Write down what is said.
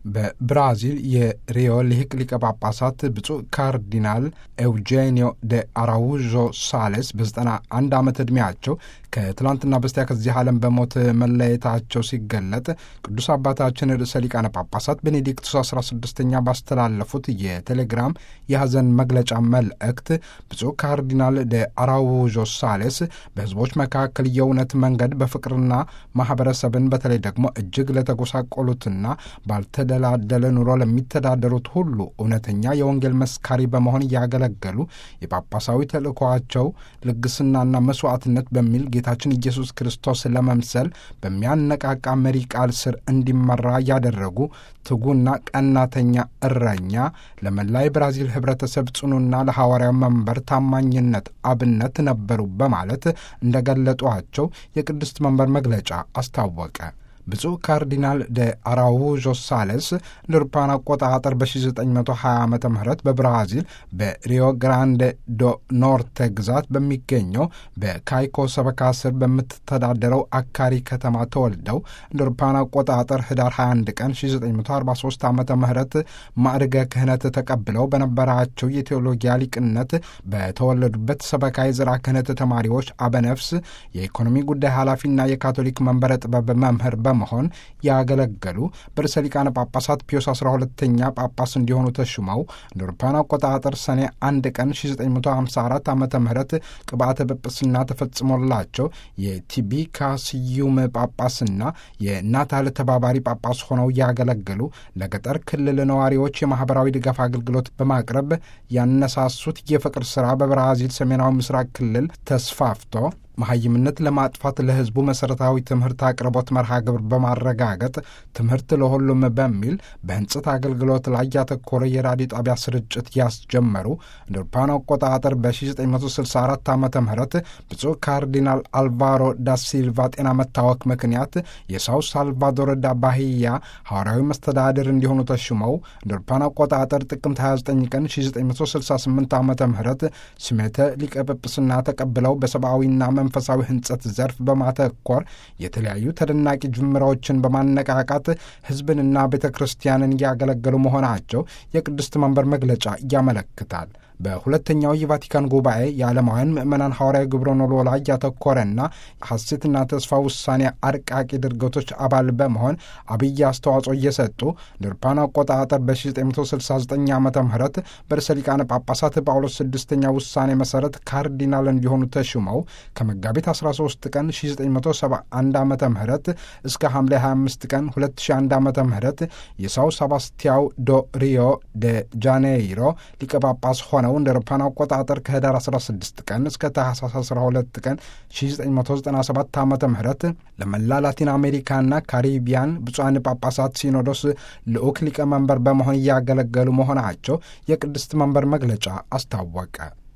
በብራዚል የሪዮ ልሂቅ ሊቀ ጳጳሳት ብፁዕ ካርዲናል ኤውጄኒዮ ደ አራውዦ ሳሌስ በዘጠና አንድ ዓመት ዕድሜያቸው ከትላንትና በስቲያ ከዚህ ዓለም በሞት መለየታቸው ሲገለጥ ቅዱስ አባታችን ርዕሰ ሊቃነ ጳጳሳት ቤኔዲክቱስ 16ኛ ባስተላለፉት የቴሌግራም የሐዘን መግለጫ መልእክት ብፁዕ ካርዲናል ደ አራውዦ ሳሌስ በሕዝቦች መካከል የእውነት መንገድ በፍቅርና ማኅበረሰብን በተለይ ደግሞ እጅግ ለተጎሳቆሉትና ባልተደላደለ ኑሮ ለሚተዳደሩት ሁሉ እውነተኛ የወንጌል መስካሪ በመሆን እያገለገሉ የጳጳሳዊ ተልእኮአቸው ልግስናና መስዋዕትነት በሚል ጌታችን ኢየሱስ ክርስቶስ ለመምሰል በሚያነቃቃ መሪ ቃል ስር እንዲመራ ያደረጉ ትጉና ቀናተኛ እረኛ ለመላ የብራዚል ሕብረተሰብ ጽኑና ለሐዋርያው መንበር ታማኝነት አብነት ነበሩ በማለት እንደገለጧቸው የቅድስት መንበር መግለጫ አስታወቀ። ብፁዕ ካርዲናል ደ አራውዦ ሳሌስ ለአውሮፓውያን አቆጣጠር በ1920 ዓ ም በብራዚል በሪዮ ግራንዴ ዶ ኖርቴ ግዛት በሚገኘው በካይኮ ሰበካ ስር በምትተዳደረው አካሪ ከተማ ተወልደው እንደ አውሮፓውያን አቆጣጠር ህዳር 21 ቀን 1943 ዓ ም ማዕርገ ክህነት ተቀብለው በነበራቸው የቴዎሎጊያ ሊቅነት በተወለዱበት ሰበካ የዘራ ክህነት ተማሪዎች አበነፍስ የኢኮኖሚ ጉዳይ ኃላፊና የካቶሊክ መንበረ ጥበብ መምህር በመሆን ያገለገሉ በርዕሰ ሊቃነ ጳጳሳት ፒዮስ 12ተኛ ጳጳስ እንዲሆኑ ተሹመው እንደ አውሮፓውያን አቆጣጠር ሰኔ አንድ ቀን 1954 ዓ ም ቅብአተ ጵጵስና ተፈጽሞላቸው የቲቢካ ስዩም ጳጳስና የናታል ተባባሪ ጳጳስ ሆነው ያገለገሉ ለገጠር ክልል ነዋሪዎች የማኅበራዊ ድጋፍ አገልግሎት በማቅረብ ያነሳሱት የፍቅር ሥራ በብራዚል ሰሜናዊ ምስራቅ ክልል ተስፋፍቶ መሐይምነት ለማጥፋት ለሕዝቡ መሠረታዊ ትምህርት አቅርቦት መርሃ ግብር በማረጋገጥ ትምህርት ለሁሉም በሚል በሕንጽት አገልግሎት ላይ ያተኮረ የራዲዮ ጣቢያ ስርጭት ያስጀመሩ እንደ አውሮፓውያን አቆጣጠር በ1964 ዓ ም ብፁዕ ካርዲናል አልቫሮ ዳ ሲልቫ ጤና መታወክ ምክንያት የሳው ሳልቫዶር ዳ ባሂያ ሐዋርያዊ መስተዳድር እንዲሆኑ ተሹመው እንደ አውሮፓውያን አቆጣጠር ጥቅምት 29 ቀን 1968 ዓ ም ስሜተ ሊቀ ጵጵስና ተቀብለው በሰብአዊና መንፈሳዊ ሕንጸት ዘርፍ በማተኮር የተለያዩ ተደናቂ ጅምራዎችን በማነቃቃት ሕዝብንና ቤተ ክርስቲያንን እያገለገሉ መሆናቸው የቅድስት መንበር መግለጫ ያመለክታል። በሁለተኛው የቫቲካን ጉባኤ የዓለማውያን ምዕመናን ሐዋርያዊ ግብረ ኖሎ ላይ ያተኮረና ሐሴትና ተስፋ ውሳኔ አርቃቂ ድርገቶች አባል በመሆን አብይ አስተዋጽኦ እየሰጡ ድርፓን አቆጣጠር በ1969 ዓ ም በርዕሰ ሊቃነ ጳጳሳት ጳውሎስ ስድስተኛ ውሳኔ መሠረት ካርዲናል እንዲሆኑ ተሹመው ከመጋቢት 13 ቀን 1971 ዓ ም እስከ ሐምሌ 25 ቀን 2001 ዓ ም የሳው ሰባስቲያው ዶ ሪዮ ደ ጃኔይሮ ሊቀ ጳጳስ ሆነ ነው እንደ አውሮፓውያን አቆጣጠር ከህዳር 16 ቀን እስከ ታህሳስ 12 ቀን 1997 ዓ ም ለመላ ላቲን አሜሪካና ካሪቢያን ብፁዓን ጳጳሳት ሲኖዶስ ልዑክ ሊቀመንበር በመሆን እያገለገሉ መሆናቸው የቅድስት መንበር መግለጫ አስታወቀ።